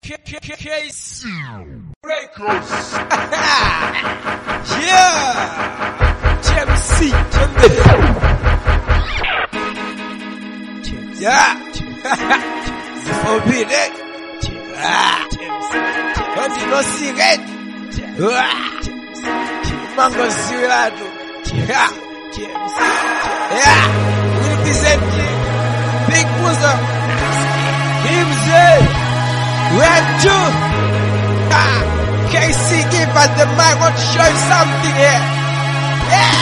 Case Records. yeah. TMC. Yeah. Forbidden. Yeah. Continue cigarette. Mango Zirado. Yeah. Yeah. We represent Big Bosom. Himself. Red two. Ah, KC give us the mic. Want to show you something here. Yeah.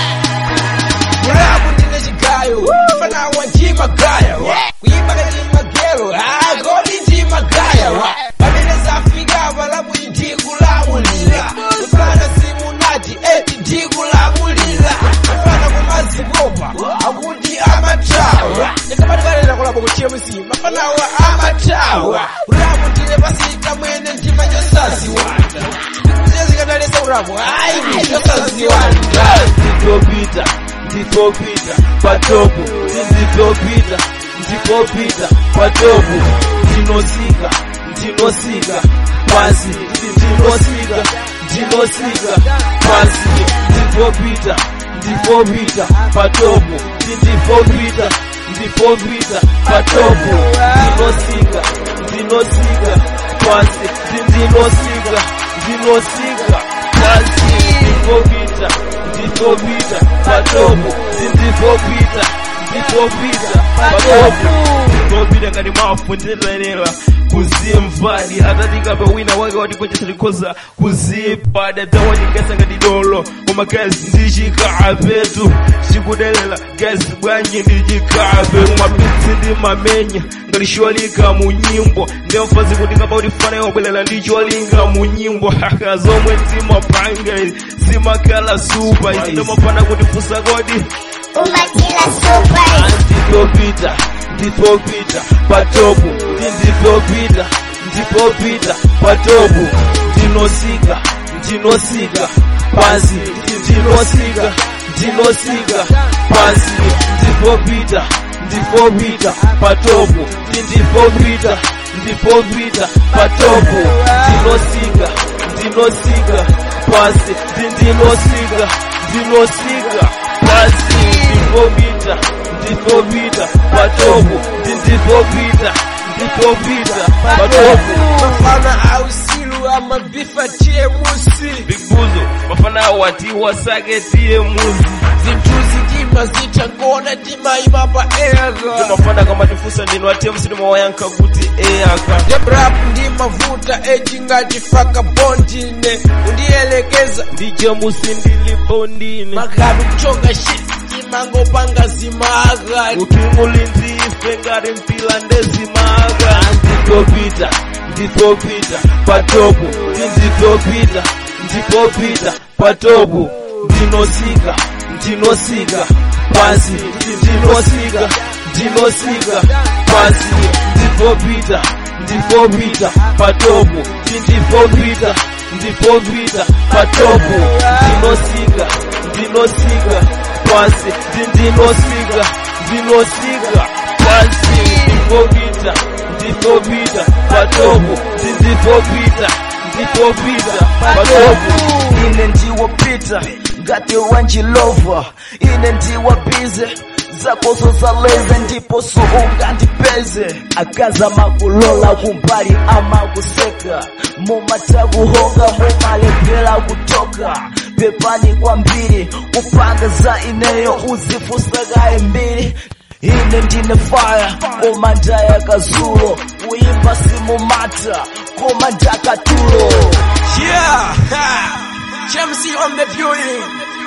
Mulabu ndine chigayo. Fana wa njima gaya. Kuimba njima gero. Ah, goli njima gaya. Pamene zafika malabu ndikulamulira. Kufana simunati eti ndikulamulira. Kufana kumazipopa. Akuti amatawa. Ndikabatikalera kulabo ku TMC. Mafanawa amatawa. Ulabu ndine pasika mwene ndima chosaziwanda. Ndikuzikadalisa ulabu. Ayi, chosaziwanda. nditopita nditopita patopu nditopita nditopita patopu ndinosika ndinosika pasi ndinosika ndinosika pasi nditopita nditopita patopu nditopita nditopita patopu ndinosika ndinosika pasi ndinosika ndinosika pasi nditopita nditopita patopu nditopita nditopita patopu nditopita ngati mwafundirenera kuzimvadi atatikapa wina wake watikonjesa tikhoza kuzipada tawatikasa ngati dolo koma gazi ndichikapetu chikudelera gazi bwanji ndichikape mapitsi ndi mamenya ngati cholinga mu nyimbo ndemfazi kuti ngapa kuti fana yobwerera ndi cholinga mu nyimbo haka zomwe zimapanga zimakhala supa izi ndimafana kuti fusa kodi Umatila super. nditopita nditopita patopu nditopita nditopita patopu ndinosika ndinosika pasi ndinosika ndinosika pasi nditopita nditopita patopu nditopita nditopita patopu ndinosika ndinosika pasi ndinosika ndinosika pasi nditopita nditopita patopu nditopita nditopita patopu Mafana ausilu amabifa TMC. big buzo mafana wati wasake tiye muzi Zinthuzi tima zitangona tima imapa ega. mafana kama tifusa ndino atemsi ndimawayankha kuti eyaka Jebrap ndimavuta eti ngati faka bondine. Undielekeza ndije musi ndilipo ndine magabi kuchonga shit. Imangopanga zimaga. ukimulindife ngati mpila ndezimaga nditopita nditopita patopu nditopita nditopita patopu ndinosika ndinosika pasi ndinosika ndinosika pasi nditopita nditopita patopu nditopita nditopita patopu ndinosika ndinosika pasi ndinosika ndinosika pasi nditopita nditopita patopu nditopita nditopita patopu ine ndiwopita ngati wanjilova ine ndiwabize zakozo zaleze ndipo suunga ndipeze akaza makulola kumbali amakuseka mumatakuhonga mumalepera kutoka pepani kwambiri kupanga za ineyo uzifusakaye mbiri ine ndine fire koma ndayakazulo kuimba simumata koma ndakatulo Yeah. Ha. Chemsy on the building.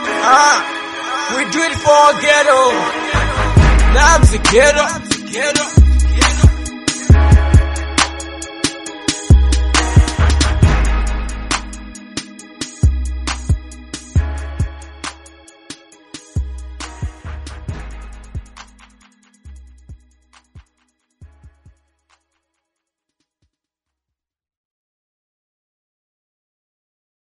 Ah. We do it for ghetto. Nam's the ghetto. Ghetto.